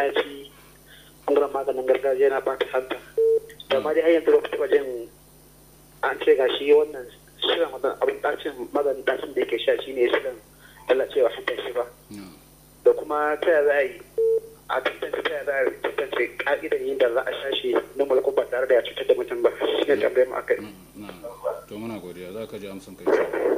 ɗaci ɓangaren maganin gargajiya na ɓata hanta da ma dai har yanzu ba ku taɓa jin an ce ga shi wannan shirin wannan abin ɗacin maganin ɗacin da yake sha shi ne shirin lalacewa hanta shi ba da kuma ta yaya za a yi a tantance ta yaya za a tantance ƙa'idar yin da za a sha shi na mulku ba tare da ya cutar da mutum ba shi ne tambayar mu akai. to muna godiya za ka ji amsan kai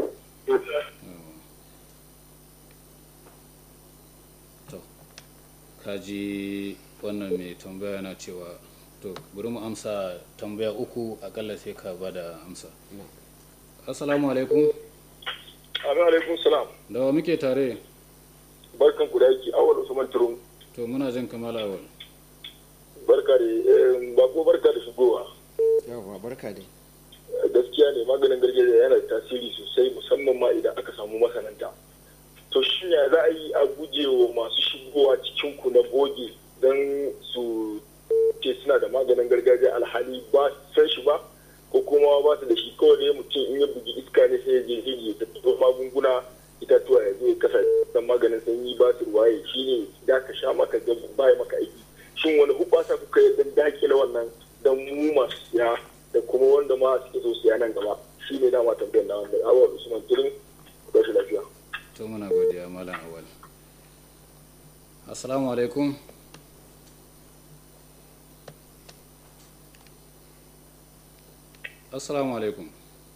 to ka ji wannan mai tambaya na cewa to bari mu amsa tambaya uku akalla sai ka ba da amsa assalamu alaikum amin alaikum salam da wa muke tare barkan ku da yake awal usman turum to muna jin kamar awal barka da bako barka da shigowa yawa barka dai gaskiya ne maganin gargajiya yana da tasiri sosai musamman ma idan aka samu masananta to shi ya za a yi a guje wa masu shigowa cikin ku na boge don su ce suna da maganin gargajiya alhali ba san shi ba ko kuma ba su da shi kawai ne mutum in ya bugi iska ne sai ya je ya tafi magunguna itatuwa ya zo ya kasa dan maganin sanyi ba su ruwaye shi ne da ka sha maka ga baya maka aiki shin wani hubasa kuka yi dan dakile wannan dan mu masu siya da kuma wanda ma suke so siya nan gaba shi ne dama tambayar na wanda awal usman turin ku shi lafiya to muna godiya malam awal assalamu alaikum assalamu alaikum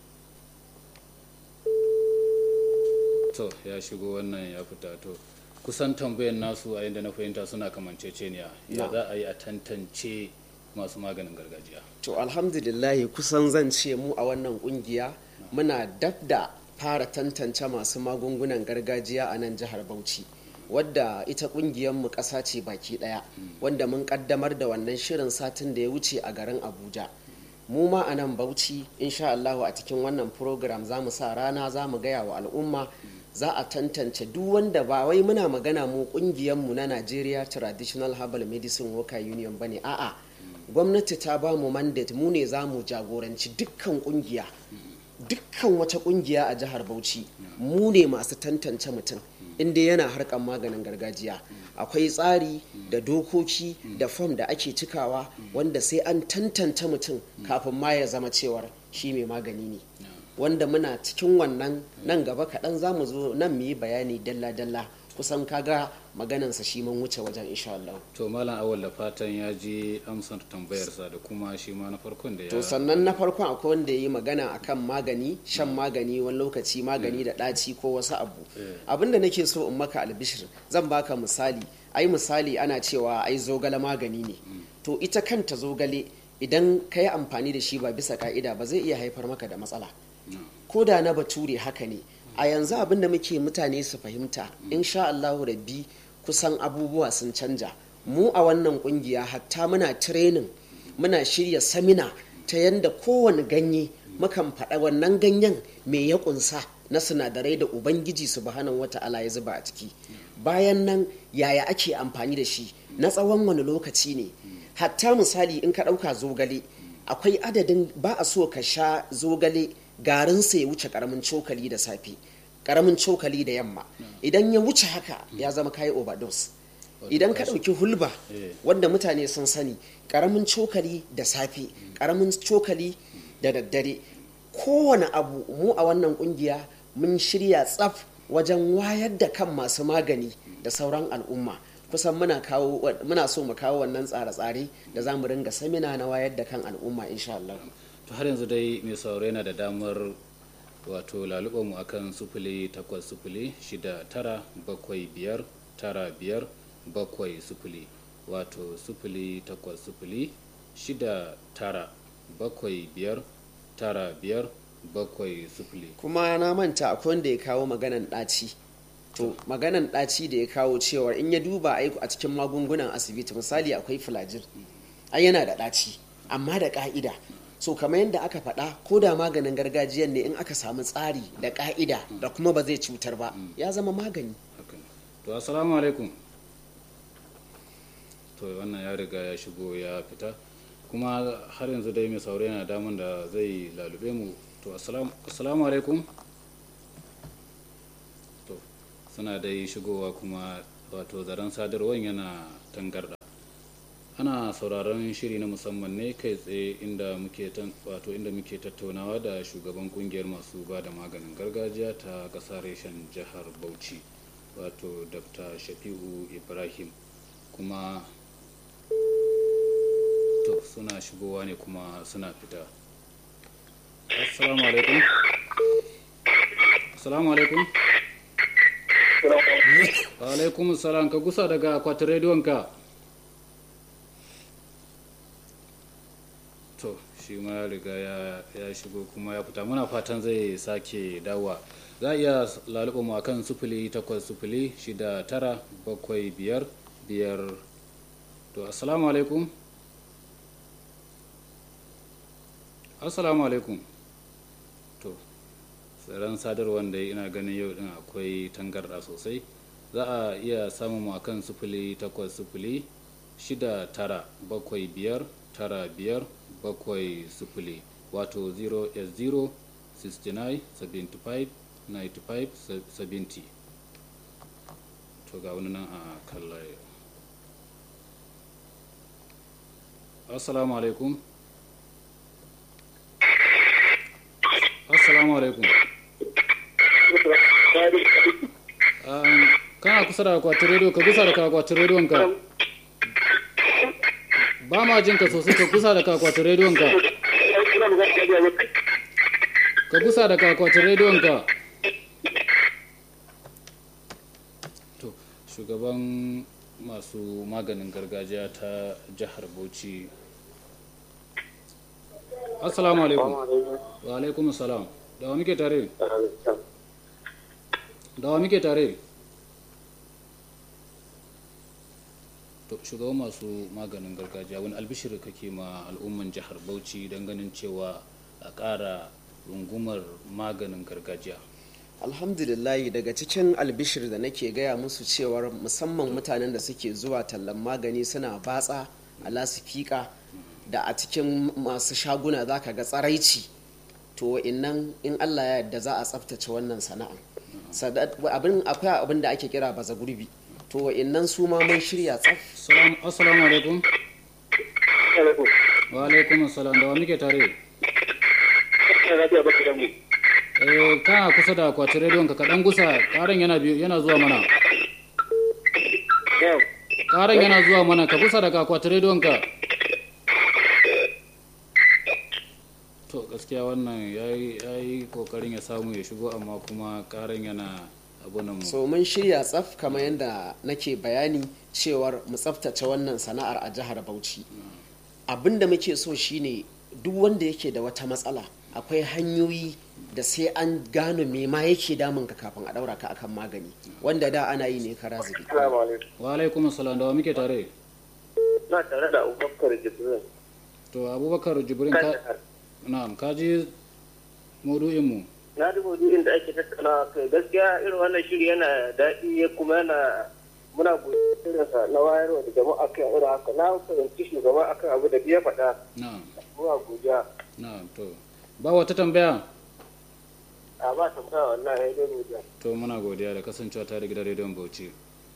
to ya shigo wannan ya fita to kusan tambayar nasu a yadda na fahimta suna kamanceceniya ya za a yi a tantance masu maganin gargajiya to alhamdulillahi kusan zan ce mu a wannan kungiya muna dab da fara tantance masu magungunan gargajiya a nan jihar bauchi wadda ita mu ƙasa ce baki ɗaya wanda mun ƙaddamar da wannan shirin satin da ya wuce a garin abuja mu ma a nan bauchi insha Allahu a cikin wannan program za mu sa rana za mu gaya wa al'umma za a tantance duk wanda ba wai muna magana mu mu na Nigeria Traditional Herbal Medicine Worker Union bane a'a gwamnati ta ba mu mandate mu ne za mu jagoranci dukkan kungiya dukkan wata kungiya a jihar Bauchi mu ne masu tantance mutum inda yana harkan maganin gargajiya akwai tsari da dokoki da fom da ake cikawa wanda sai an tantance mutum kafin ma ya zama cewar shi mai magani ne wanda muna cikin wannan nan gaba kaɗan za mu zo nan mu yi bayani dalla-dalla kusan kaga maganansa shi mun wuce wajen insha Allah. to malam awal da fatan ya ji amsar tambayarsa da kuma shi ma na farkon da ya to sannan na farkon akwai wanda ya yi magana akan magani shan magani wani lokaci magani da ɗaci ko wasu abu abin da nake so in maka albishir zan baka misali ai misali ana cewa ai zogale magani ne to ita kanta zogale idan ka yi amfani da shi ba bisa ka'ida ba zai iya haifar maka da matsala ko da na bature haka ne a yanzu abin da muke mutane su fahimta insha Allahu rabbi kusan abubuwa sun canja mu a wannan kungiya hatta muna training muna shirya samina ta yanda kowane ganye mukan faɗa wannan ganyen me ya kunsa na sinadarai da ubangiji subhanahu wata'ala ya zuba a ciki bayan nan yaya ake amfani da shi na tsawon wani lokaci ne hatta misali in ka ɗauka zogale akwai adadin ba a so ka sha zogale garinsa ya wuce karamin cokali da safe karamin cokali da yamma idan ya wuce haka ya zama kayi overdose idan ka ɗauki hulba wanda mutane sun sani karamin cokali da safe karamin cokali da daddare kowane abu mu a wannan kungiya mun shirya tsaf wajen wayar da kan masu magani da sauran al'umma kusan muna kawo muna so mu kawo wannan tsare-tsare da za mu ringa samina na wayar da kan al'umma insha Allah to har yanzu dai mai sauraro yana da damar wato mu akan sufuli takwas sufuli shida tara bakwai biyar tara biyar bakwai sufuli wato sufuli takwas sufuli shida tara bakwai biyar tara biyar bakwai sufuli kuma na manta akwai wanda ya kawo maganan ɗaci to maganan ɗaci da ya kawo cewar in ya duba a cikin magungunan asibiti misali akwai filajir ai yana da ɗaci amma da ƙa'ida so kamar yadda aka faɗa ko da maganin gargajiyan ne in aka samu tsari da ƙa'ida da kuma ba zai cutar ba ya zama magani to assalamu alaikum to wannan ya riga ya shigo ya fita kuma har yanzu dai mai saurayi na damun da zai lalube mu to assalamu alaikum to suna dai shigowa kuma wato zaren sadarwar yana tangarda ana sauraron shiri na musamman ne kai tsaye inda muke wato inda muke tattaunawa da shugaban kungiyar masu ba da maganin gargajiya ta ƙasa reshen jihar bauchi wato dr shafi'u ibrahim kuma to suna shigowa ne kuma suna fita assalamu alaikum assalamu alaikum wa alaikum salam ka gusa daga akwatin rediyonka to shi ma ya riga ya shigo kuma ya fita muna fatan zai sake dawa za a iya laluɓa mu akan sufuli takwas sufuli shida tara bakwai biyar biyar to assalamu alaikum assalamu alaikum to tsaron sadarwar da ina ganin yau din akwai tangarda sosai za a iya samun mu akan sufuli takwas sufuli shida tara bakwai biyar tara biyar bakwai sufuli wato 0s0 69 75 95 70 to ga wani nan a kan layi assalamu alaikum assalamu alaikum kana kusa da akwatin rediyo ka kusa da akwatin rediyon ka ba ma jin ka sosai ka kusa da akwatin rediyon ka ka kusa da akwatin rediyon ka to shugaban masu maganin gargajiya ta jihar bauchi assalamu alaikum wa alaikum salam da wa muke tare da wa muke tare to shugaban masu maganin gargajiya wani albishir kake ma al'umman jihar bauchi don ganin cewa a ƙara rungumar maganin gargajiya alhamdulillah daga cikin albishir da nake gaya musu cewar musamman mutanen da suke zuwa tallan magani suna batsa a lasifika da a cikin masu shaguna za ka ga tsaraici to innan in allah ya yarda za a tsaftace wannan sana'a abin akwai abin da ake kira baza gurbi to innan su ma mun shirya tsaf assalamu alaikum wa alaikum assalam da wa muke tare eh kana kusa da akwatin rediyon ka kaɗan gusa ƙarin yana yana zuwa mana ƙarin yana zuwa mana ka kusa da akwatin rediyon ka to gaskiya wannan ya yi kokarin ya samu ya shigo amma kuma ƙarin yana abunan so mun shirya tsaf kamar yadda nake bayani cewar mu tsaftace wannan sana'ar a jihar bauchi abinda muke so shine duk wanda yake da wata matsala akwai hanyoyi da sai an gano me ma yake damun ka kafin a daura ka akan magani wanda da ana yi ne kara zubi wa alaikum assalam da wa muke tare na tare da abubakar jibrin to abubakar jibrin ka na'am ka ji maudu'in mu na ji maudu'in da ake tattauna kai gaskiya irin wannan shiri yana daɗi kuma yana muna irinsa na wayarwa da jama'a kan irin haka na fahimci shugaba akan abu da biya faɗa na'am muna godiya na'am to ba wata tambaya a ba tambaya wallahi ya dai godiya to muna godiya da kasancewa ta da gidan rediyon bauchi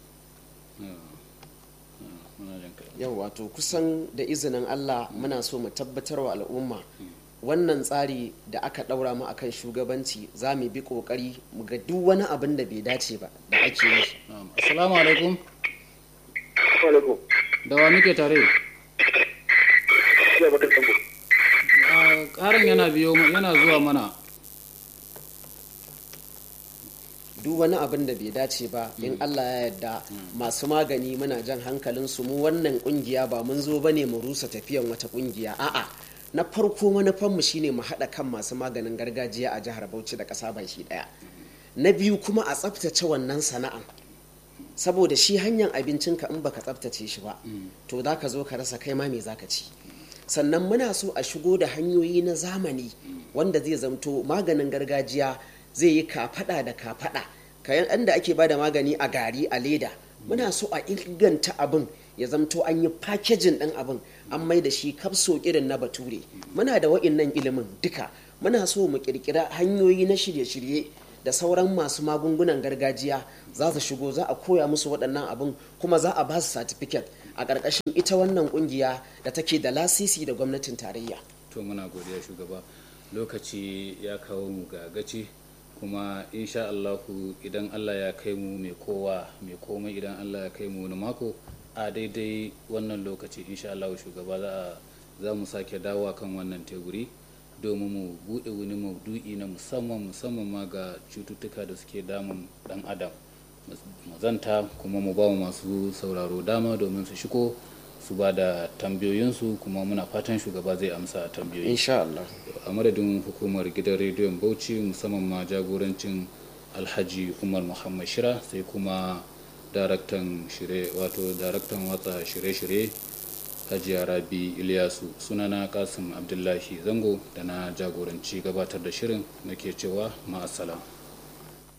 yau wato kusan da izinin allah muna so mu tabbatar wa al'umma wannan tsari da aka ɗaura mu akan shugabanci za mu bi ƙoƙari mu ga duk wani abin da bai dace ba da ake yi assalamu alaikum alaikum da wa muke tare ƙarin yana biyo yana zuwa mana duk wani abin da bai dace ba in Allah ya yarda masu magani muna jan hankalin su mu wannan kungiya ba mun zo bane mu rusa tafiyan wata kungiya a'a na farko manufanmu shine mu haɗa kan masu maganin gargajiya a jihar Bauchi da ƙasa baki ɗaya na biyu kuma a tsaftace wannan sana'an saboda shi hanyar abincinka in baka tsaftace shi ba to za ka zo ka rasa kai ma me za ka ci sannan muna so a shigo da hanyoyi na zamani wanda zai zamto maganin gargajiya zai yi kafada da kafada kayan da ake bada magani a gari a leda muna so a inganta abin ya zamto an yi fakejin ɗin abin an mai da shi kafso irin na bature muna da wa'innan ilimin duka muna so mu kirkira hanyoyi na shirye-shirye da sauran masu magungunan gargajiya za su shigo za a koya musu waɗannan abin kuma za a ba su certificate a ƙarƙashin ita wannan ƙungiya da take da lasisi da gwamnatin tarayya to muna godiya shugaba lokaci ya kawo mu ga gaci kuma insha Allahu idan Allah ya kai mu mai kowa mai komai idan Allah ya kai mu wani mako a daidai wannan lokaci insha Allahu shugaba za a za mu sake dawowa kan wannan teburi domin mu buɗe wani maudu'i na musamman musamman ma ga cututtuka da suke damun dan adam mu zanta kuma mu ba masu sauraro dama domin su shigo su ba da tambayoyinsu kuma muna fatan shugaba zai amsa tambayoyi insha Allah a madadin hukumar gidan rediyon bauchi musamman ma jagorancin alhaji umar muhammad shira sai kuma daraktan shirye wato daraktan watsa shirye-shirye hajiya rabi iliyasu sunana kasim abdullahi zango da na jagoranci gabatar da shirin nake cewa ma'asala